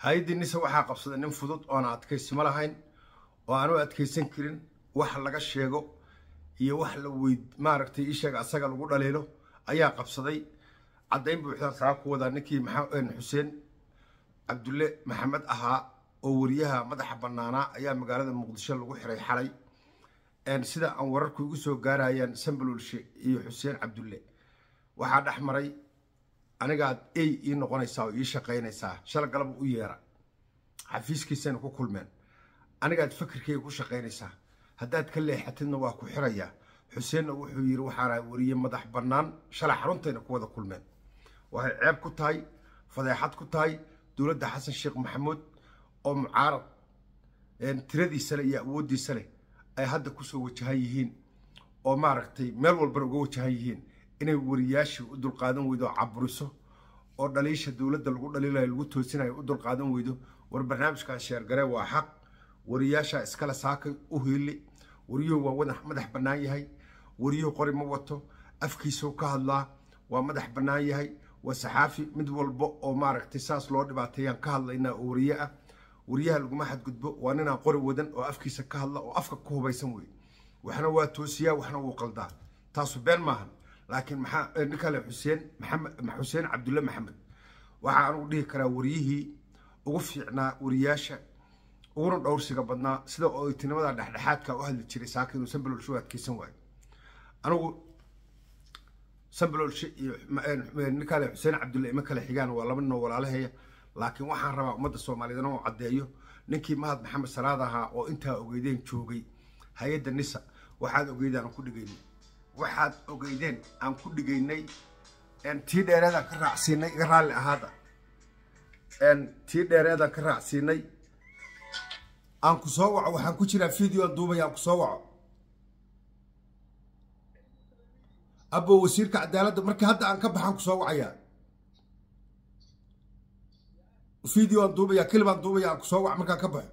hay-addii nise waxaa qabsaday nin fudud oona adkaysimo lahayn oo aanu adkaysan karin wax laga sheego iyo wax la weyd maaragtay isheega asaga lagu dhaliilo ayaa qabsaday caddayn buuxdaan saa ku wadaa ninkii xuseen cabdulle maxamed ahaa oo wariyaha madaxa bannaanaa ayaa magaalada muqdisho lagu xiray xalay sida aan wararku igu soo gaarayaan sambalulshe iyo xuseen cabdulle waxaa dhex maray anigaad ey ii noqonaysaa oo ii shaqaynaysaa shala galaba u yeera xafiiskiisayna ku kulmeen anigaad fakirkayga ku shaqaynaysaa haddaad ka leexatidna waa ku xirayaa xuseenna wuxuu yidhi waxaana wariye madax bannaan shalay xaruntayna ku wada kulmeen waxay ceeb ku tahay fadeexad ku tahay dowladda xasan sheekh maxamuud oo mucaarad tiradiisa leh iyo awooddiisa leh ay hadda kusoo wajahan yihiin oo maaragtay meel walbana uga wajahan yihiin inay wariyaashii u dulqaadan weydo oo caburiso oo dhaliisha dowladda lagu dhaliilayo lagu toosinayo u dulqaadan weydo war barnaamijkan sheergaree waa xaq wariyaashaa iskale saakay u hiili wariyuhu waa madax bannaan yahay wariyuhu qori ma wato afkiisau ka hadlaa waa madax bannaan yahay waa saxaafi mid walba oo maaragtay saas loo dhibaateeyaan ka hadlaynaa oo wariye ah wariyaha laguma xadgudbo waa ninaan qori wadan oo afkiisa ka hadla oo afka ku hubaysan wey waxna waa toosiyaa waxna wuu qaldaa taasu been maahan laakiin maxaa ninkale xuseen maxamed xuseen cabdulle maxamed waxaa anugu dhihi karaa wariyihii ugu fiicnaa wariyaasha uguna dhowrsiga badnaa sida oytinimada dhexdhexaadka u hadli jiray saaka inuu sambalolshe u adkeysan waayo anigu sambalolshe iyo ninkale xuseen cabdulle ima kale xigaan waa laba ninoo walaalaheeya laakiin waxaan rabaa ummadda soomaaliyeed inuu caddeeyo ninkii mahad maxamed salaad ahaa oo intaa ogeydeen joogay hay-adda nisa waxaad ogeydeen aan ku dhigaynay waxaad ogeydeen aan ku dhigaynay tii dheereedaan ka raacsiinay iga raalli ahaada tii dheereedaan ka raacsiinay aan ku soo waco waxaan ku jiraa video aan duubaya aan ku soo waco abo wasiirka cadaaladda markii hadda aan ka baxaan ku soo wacayaa video aan duubaya kelib aan duubaya aan ku soo wac markaan ka baxo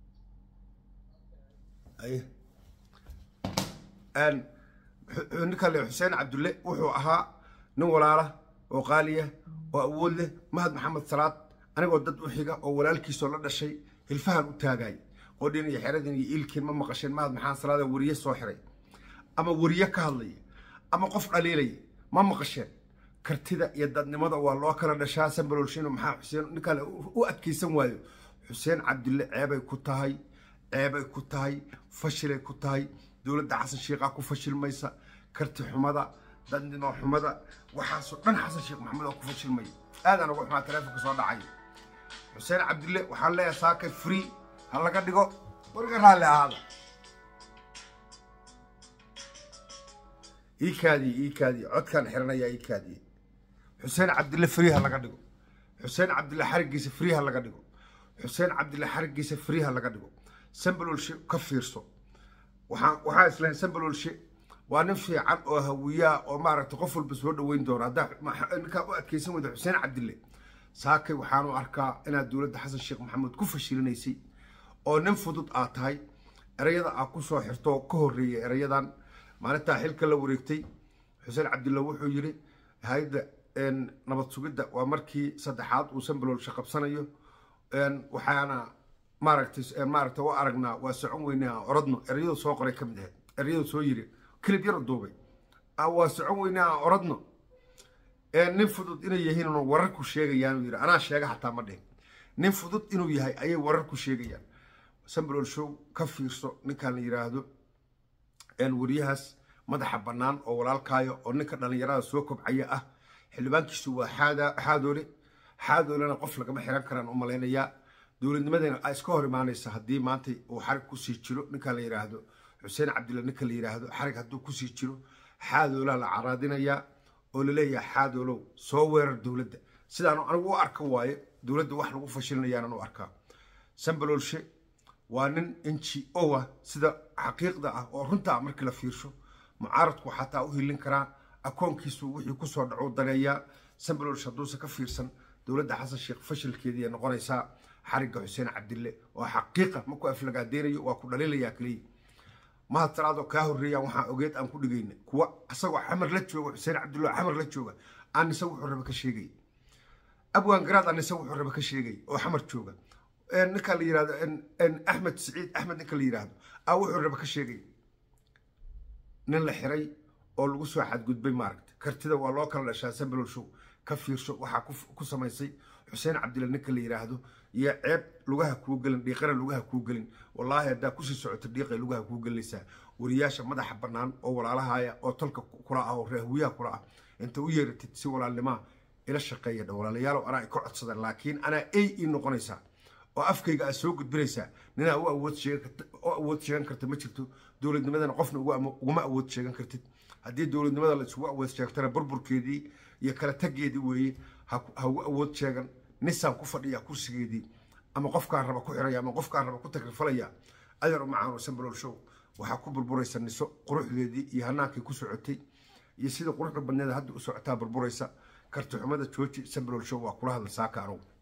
ninkale xuseen cabdulle wuxuu ahaa nin walaala oo qaaliya oo awood leh mahad maxamed salaad anigoo dad u xiga oo walaalkiisoo la dhashay hilfahan u taagay qodhin iyo xeradin iyo iilkiin ma maqasheen mahad maxamed salaada wariye soo xiray ama wariye ka hadlaya ama qof dhaliilaya ma maqasheen kartida iyo dadnimada waa loo kala dhashaa sambalolshino maxaa xuseen ninkale u adkaysan waayo xuseen cabdulle ceebay ku tahay ceebay ku tahay fashilay ku tahay dowladda xasan sheekhaa ku fashilmaysa karti xumada dadnimo xumada waxaasoo dhan xasan sheekh maxamed oo ku fashilmaya aadaan uga xumaa taleefonka soo dhacay xuseen cabdulle waxaan leeyahay saakay free ha laga dhigo wariga raalli ahaada ii kaadiye ii kaadiye codkaan xiranayaa ii kaadiye xuseen cabdulle free ha laga dhigo xuseen cabdulle xarigiisa free ha laga dhigo xuseen cabdulle xarigiisa free ha laga dhigo sambalolshe ka fiirso waxaan waxaa islahayn sambalolshe waa nin fiican oo hawiyaa oo maaragtay qof walba soo dhaweyn doono haddaa ninkaa u adkeysan weyda xuseen cabdille saakay waxaanu arkaa inaad dowladda xasan sheekh maxamuud ku fashilinaysay oo nin fudud aad tahay erayada aad ku soo xirto ka horreeyay erayadan maalintaa xilka la wareegtay xuseen cabdille wuxuu yidhi hay-adda nabad sugidda waa markii saddexaad uu sambalolshe qabsanayo waxaana maaragtay maaragtay u aragnaa waa socon weynay aan orodno erayadu soo qoray ka mid ahayd erayadu soo yiri kilib yar duubay waa socon weynay aan orodno nin fudud inay yihiin wararku sheegayaan yiri anaa sheega xataa ma dhihin nin fudud inuu yahay ayay wararku sheegayaan sambalol show ka fiirso ninkaan la yiraahdo wariyahaas madaxa bannaan oo walaalkaayo oo ninka dhallinyarada soo kobcaya ah xildhibaankiisu waa xaadoole xaadoolena qof lagama xiran karaan u malaynayaa dowladnimadana a iska hor imaanaysa haddii maanta uu xarig kusii jiro ninkaan la yidhaahdo xuseen cabdilla ninka la yidhaahdo xarig hadduu kusii jiro xaadoolaa la caraadinayaa oo laleeyahay xaadoolow soo weerar dowladda sidaan anigu u arka waaye dowladda wax lagu fashilinayaanaan u arkaa sambalolshe waa nin n g o ah sida xaqiiqda ah oo runta ah markii la fiirsho mucaaradku xataa u hilin karaa akoonkiisu wixii kusoo dhaco dareeyaa sambalolshe hadduusan ka fiirsan dowladda xasan sheekh fashilkeediiay noqonaysaa xarigga xuseen cabdille oo xaqiiqa maku aflagaadeynayo waa ku dhaliilayaa keliya mahad salaadoo kaa horreeyaan waxaa ogeed aan ku dhigayna kuwa isagoo xamar la jooga xuseen cabdille xamar la jooga aan isaga wuxuu raba ka sheegay abwaan garaad anise wuxuu raba ka sheegay oo xamar jooga ninka la yirahdo axmed siciid axmed ninka la yiraahdo a wuxuu raba ka sheegay nin la xiray oo lagu soo xadgudbay maaragta kartida waa loo kala dhashaa sambalol show ka fiirsho waxaa ku samaysay xuseen cabdilla ninka la yiraahdo iyo ceeb lugaha kuu gelin dhiiqana lugaha kuu gelin wallaahi haddaa kusii socoto dhiiqay lugaha kuu gelinaysaa wariyaasha madaxa bannaan oo walaalahaya oo talka kula ah oo raahuyaha kula ah inta u yeeratid si walaalnimaa ila shaqeeya dha walaalayaalow anaa ka codsadan laakiin anaa ay ii noqonaysaa oo afkayga aad soo gudbinaysaa ninaa u awood awood sheegan karta ma jirto dowladnimadana qofna uguma awood sheegan kartid haddii dowladnimada la isugu awood sheegtana burburkeedii iyo kala taggeedii weeye ha ugu awood sheegan nisaan ku fadhiya kursigeedii ama qofkaan raba ku xiraya ama qofkaan raba ku takrifalaya adeer u macaano sambalol show waxaa ku burburaysa niso quruxdeedii iyo hanaankii ku socotay iyo sida quruxda badneeda hadda u socotaa burburaysa karti xumada jooji sambalol show waa kula hadla saaka anugu